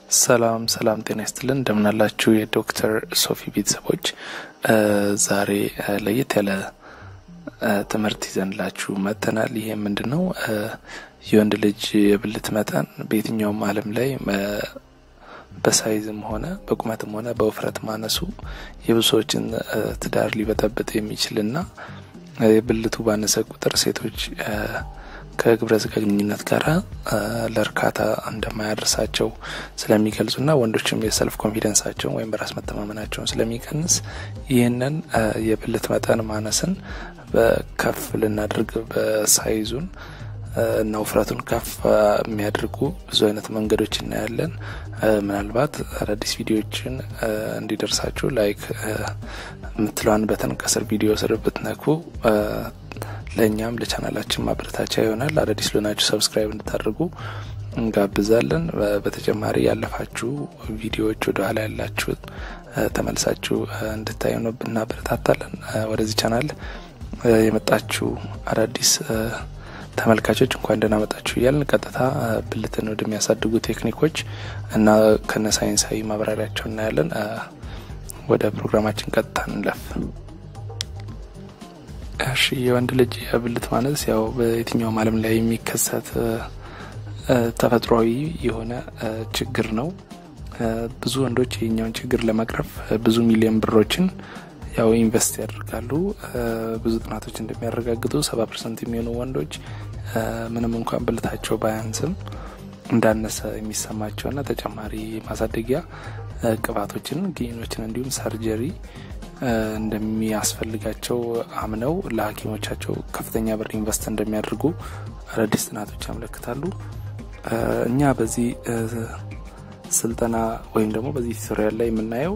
ሰላም ሰላም፣ ጤና ይስጥልን እንደምናላችሁ የዶክተር ሶፊ ቤተሰቦች፣ ዛሬ ለየት ያለ ትምህርት ይዘንላችሁ መጥተናል። ይሄ ምንድን ነው? የወንድ ልጅ የብልት መጠን በየትኛውም ዓለም ላይ በሳይዝም ሆነ በቁመትም ሆነ በውፍረት ማነሱ የብዙ ሰዎችን ትዳር ሊበጠብጥ የሚችልና የብልቱ ባነሰ ቁጥር ሴቶች ከግብረ ስጋ ግንኙነት ጋር ለእርካታ እንደማያደርሳቸው ስለሚገልጹና ወንዶችም የሰልፍ ኮንፊደንሳቸውን ወይም በራስ መተማመናቸውን ስለሚቀንስ ይህንን የብልት መጠን ማነስን ከፍ ልናደርግ በሳይዙን እና ውፍረቱን ከፍ የሚያደርጉ ብዙ አይነት መንገዶች እናያለን። ምናልባት አዳዲስ ቪዲዮዎችን እንዲደርሳችሁ ላይክ የምትለዋን በተን ከስር ቪዲዮ ስር ብትነኩ ለእኛም ለቻናላችን ማበረታቻ ይሆናል። አዳዲስ ለሆናችሁ ሰብስክራይብ እንድታደርጉ እንጋብዛለን። በተጨማሪ ያለፋችሁ ቪዲዮዎች ወደ ኋላ ያላችሁት ተመልሳችሁ እንድታዩ እናበረታታለን። ወደዚህ ቻናል የመጣችሁ አዳዲስ ተመልካቾች እንኳን ደህና መጣችሁ እያልን ቀጥታ ብልትን ወደሚያሳድጉ ቴክኒኮች እና ከነ ሳይንሳዊ ማብራሪያቸው እናያለን። ወደ ፕሮግራማችን ቀጥታ እንለፍ። እሺ የወንድ ልጅ የብልት ማነስ ያው በየትኛውም ዓለም ላይ የሚከሰት ተፈጥሯዊ የሆነ ችግር ነው። ብዙ ወንዶች የኛውን ችግር ለመቅረፍ ብዙ ሚሊዮን ብሮችን ያው ኢንቨስት ያደርጋሉ። ብዙ ጥናቶች እንደሚያረጋግጡ ሰባ ፐርሰንት የሚሆኑ ወንዶች ምንም እንኳን ብልታቸው ባያንስም እንዳነሰ የሚሰማቸውና ተጨማሪ ማሳደጊያ ቅባቶችን፣ ጊኖችን እንዲሁም ሰርጀሪ እንደሚያስፈልጋቸው አምነው ለሐኪሞቻቸው ከፍተኛ ብር ኢንቨስት እንደሚያደርጉ አዳዲስ ጥናቶች ያመለክታሉ። እኛ በዚህ ስልጠና ወይም ደግሞ በዚህ ቱቶሪያል ላይ የምናየው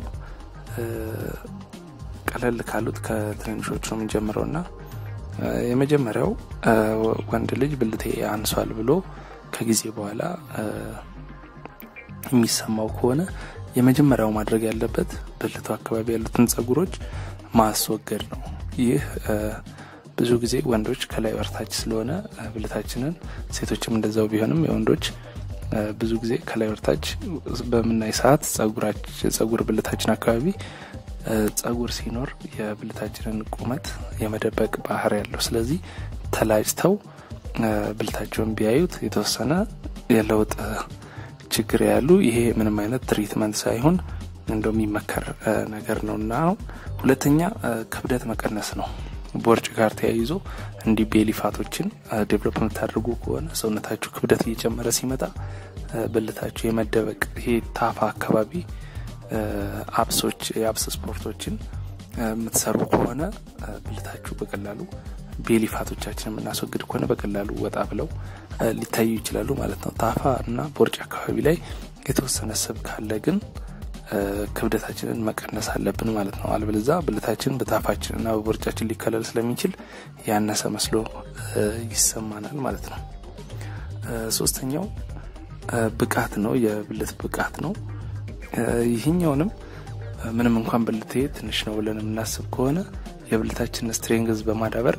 ቀለል ካሉት ከትንንሾቹ ነው የምንጀምረው እና የመጀመሪያው ወንድ ልጅ ብልቴ አንሷል ብሎ ከጊዜ በኋላ የሚሰማው ከሆነ የመጀመሪያው ማድረግ ያለበት ብልቱ አካባቢ ያሉትን ጸጉሮች ማስወገድ ነው። ይህ ብዙ ጊዜ ወንዶች ከላይ ወርታች ስለሆነ ብልታችንን፣ ሴቶችም እንደዛው ቢሆንም የወንዶች ብዙ ጊዜ ከላይ ወርታች በምናይ ሰዓት ጸጉር ብልታችን አካባቢ ጸጉር ሲኖር የብልታችንን ቁመት የመደበቅ ባህር ያለው። ስለዚህ ተላጭተው ብልታቸውን ቢያዩት የተወሰነ የለውጥ ችግር ያሉ ይሄ ምንም አይነት ትሪትመንት ሳይሆን እንደው የሚመከር ነገር ነው እና ሁለተኛ ክብደት መቀነስ ነው። ቦርጭ ጋር ተያይዞ እንዲህ ቤሊፋቶችን ዴቨሎፕ የምታደርጉ ከሆነ ሰውነታችሁ ክብደት እየጨመረ ሲመጣ ብልታችሁ የመደበቅ ይሄ ታፋ አካባቢ አብሶች የአብስ ስፖርቶችን የምትሰሩ ከሆነ ብልታችሁ በቀላሉ ቤሊፋቶቻችን የምናስወግድ ከሆነ በቀላሉ ወጣ ብለው ሊታዩ ይችላሉ ማለት ነው። ታፋ እና ቦርጭ አካባቢ ላይ የተወሰነ ስብ ካለ ግን ክብደታችንን መቀነስ አለብን ማለት ነው። አልበለዛ ብልታችን በታፋችን እና በቦርጫችን ሊከለል ስለሚችል ያነሰ መስሎ ይሰማናል ማለት ነው። ሶስተኛው ብቃት ነው፣ የብልት ብቃት ነው። ይህኛውንም ምንም እንኳን ብልቴ ትንሽ ነው ብለን የምናስብ ከሆነ የብልታችንን ስትሬንግዝ በማዳበር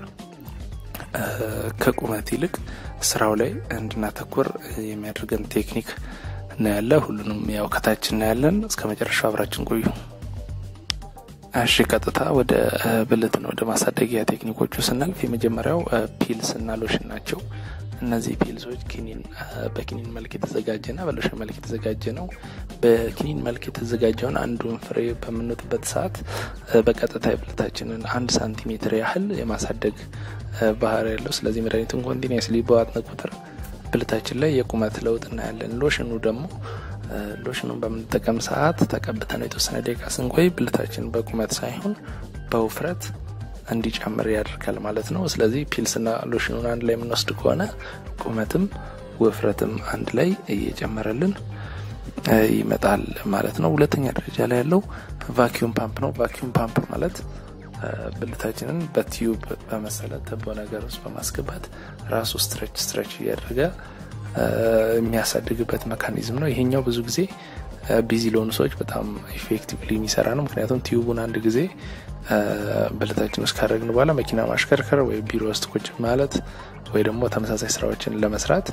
ከቁመት ይልቅ ስራው ላይ እንድናተኩር የሚያደርገን ቴክኒክ እናያለ። ሁሉንም ያው ከታች እናያለን። እስከ መጨረሻው አብራችን ቆዩ። እሺ፣ ቀጥታ ወደ ብልት ነው ወደ ማሳደጊያ ቴክኒኮቹ ስናልፍ የመጀመሪያው ፒልስ እና ሎሽን ናቸው። እነዚህ ፒልሶች ኪኒን በኪኒን መልክ የተዘጋጀና በሎሽን መልክ የተዘጋጀ ነው። በኪኒን መልክ የተዘጋጀውን አንዱን ፍሬ በምንወጥበት ሰዓት በቀጥታ የብልታችንን አንድ ሳንቲሜትር ያህል የማሳደግ ባህር ያለው። ስለዚህ መድኃኒቱን ኮንቲኒስሊ በዋጥን ቁጥር ብልታችን ላይ የቁመት ለውጥ እናያለን። ሎሽኑ ደግሞ ሎሽኑን በምንጠቀም ሰዓት ተቀብተነው የተወሰነ ደቂቃ ስንቆይ ብልታችን በቁመት ሳይሆን በውፍረት እንዲጨምር ያደርጋል ማለት ነው። ስለዚህ ፒልስና ሎሽኑን አንድ ላይ የምንወስድ ከሆነ ቁመትም ውፍረትም አንድ ላይ እየጨመረልን ይመጣል ማለት ነው። ሁለተኛ ደረጃ ላይ ያለው ቫኪዩም ፓምፕ ነው። ቫኪዩም ፓምፕ ማለት ብልታችንን በቲዩብ በመሰለ ተቦ ነገር ውስጥ በማስገባት ራሱ ስትረች ስትረች እያደረገ የሚያሳድግበት መካኒዝም ነው። ይሄኛው ብዙ ጊዜ ቢዚ ለሆኑ ሰዎች በጣም ኢፌክቲቭሊ የሚሰራ ነው። ምክንያቱም ቲዩቡን አንድ ጊዜ ብልታችን ውስጥ ካደረግን በኋላ መኪና ማሽከርከር ወይ ቢሮ ውስጥ ቁጭ ማለት ወይ ደግሞ ተመሳሳይ ስራዎችን ለመስራት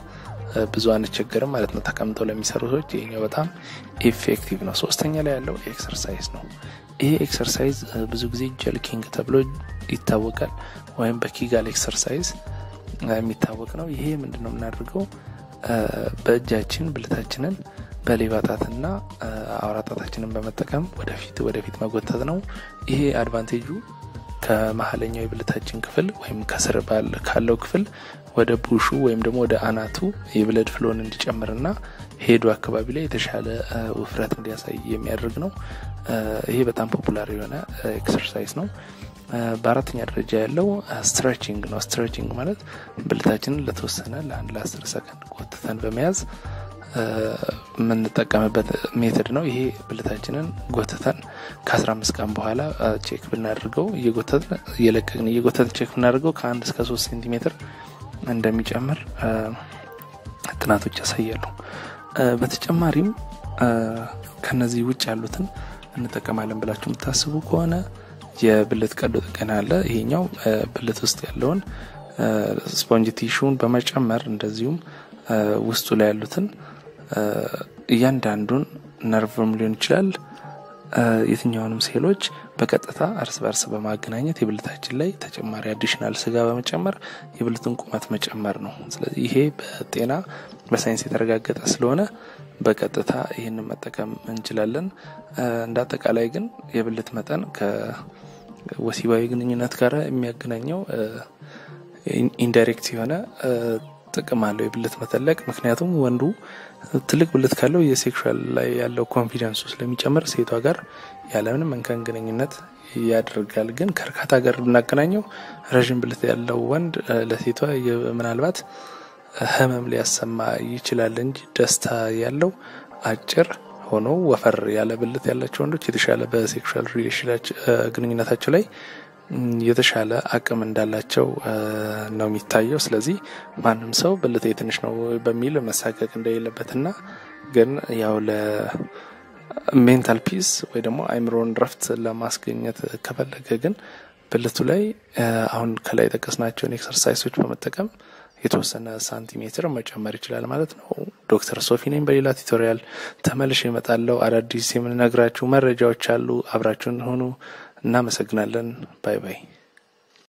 ብዙ አንቸገርም ማለት ነው። ተቀምጠው ለሚሰሩ ሰዎች ይሄኛው በጣም ኢፌክቲቭ ነው። ሶስተኛ ላይ ያለው ኤክሰርሳይዝ ነው። ይሄ ኤክሰርሳይዝ ብዙ ጊዜ ጀልኪንግ ተብሎ ይታወቃል፣ ወይም በኪጋል ኤክሰርሳይዝ የሚታወቅ ነው። ይሄ ምንድን ነው የምናደርገው? በእጃችን ብልታችንን በሌባ ጣትና አውራ ጣታችንን በመጠቀም ወደፊት ወደፊት መጎተት ነው። ይሄ አድቫንቴጁ ከመሀለኛው የብልታችን ክፍል ወይም ከስር ካለው ክፍል ወደ ቡሹ ወይም ደግሞ ወደ አናቱ የብለድ ፍሎን እንዲጨምርና ሄዱ አካባቢ ላይ የተሻለ ውፍረት እንዲያሳይ የሚያደርግ ነው። ይሄ በጣም ፖፑላር የሆነ ኤክሰርሳይዝ ነው። በአራተኛ ደረጃ ያለው ስትሬችንግ ነው። ስትሬችንግ ማለት ብልታችንን ለተወሰነ ለአንድ ለአስር ሰከንድ ጎትተን በመያዝ የምንጠቀምበት ሜትድ ነው። ይሄ ብልታችንን ጎትተን ከአስራ አምስት ቀን በኋላ ቼክ ብናደርገው እየጎተትን እየለቀቅን እየጎተትን ቼክ ብናደርገው ከአንድ እስከ ሶስት ሴንቲሜትር እንደሚጨምር ጥናቶች ያሳያሉ። በተጨማሪም ከነዚህ ውጭ ያሉትን እንጠቀማለን ብላችሁ የምታስቡ ከሆነ የብልት ቀዶ ጥገና አለ። ይሄኛው ብልት ውስጥ ያለውን ስፖንጅ ቲሹን በመጨመር እንደዚሁም ውስጡ ላይ ያሉትን እያንዳንዱን ነርቭም ሊሆን ይችላል የትኛውንም ሴሎች በቀጥታ እርስ በርስ በማገናኘት የብልታችን ላይ ተጨማሪ አዲሽናል ስጋ በመጨመር የብልቱን ቁመት መጨመር ነው። ስለዚህ ይሄ በጤና በሳይንስ የተረጋገጠ ስለሆነ በቀጥታ ይህንን መጠቀም እንችላለን። እንደ አጠቃላይ ግን የብልት መጠን ከወሲባዊ ግንኙነት ጋር የሚያገናኘው ኢንዳይሬክት የሆነ ጥቅም አለው የብልት መተለቅ። ምክንያቱም ወንዱ ትልቅ ብልት ካለው የሴክሹዋል ላይ ያለው ኮንፊደንሱ ስለሚጨምር ሴቷ ጋር ያለምንም እንከን ግንኙነት ያደርጋል። ግን ከእርካታ ጋር ብናገናኘው ረዥም ብልት ያለው ወንድ ለሴቷ ምናልባት ህመም ሊያሰማ ይችላል እንጂ ደስታ ያለው አጭር ሆኖ ወፈር ያለ ብልት ያላቸው ወንዶች የተሻለ በሴክሹዋል ሪሌሽን ግንኙነታቸው ላይ የተሻለ አቅም እንዳላቸው ነው የሚታየው። ስለዚህ ማንም ሰው ብልቴ ትንሽ ነው በሚል መሳቀቅ እንደሌለበትና ግን ያው ለሜንታል ፒስ ወይ ደግሞ አይምሮን ረፍት ለማስገኘት ከፈለገ ግን ብልቱ ላይ አሁን ከላይ የጠቀስናቸውን ኤክሰርሳይሶች በመጠቀም የተወሰነ ሳንቲሜትር መጨመር ይችላል ማለት ነው። ዶክተር ሶፊ ነኝ። በሌላ ቱቶሪያል ተመልሼ እመጣለሁ። አዳዲስ የምንነግራችሁ መረጃዎች አሉ። አብራችሁን ሆኑ። እናመሰግናለን። ባይ ባይ።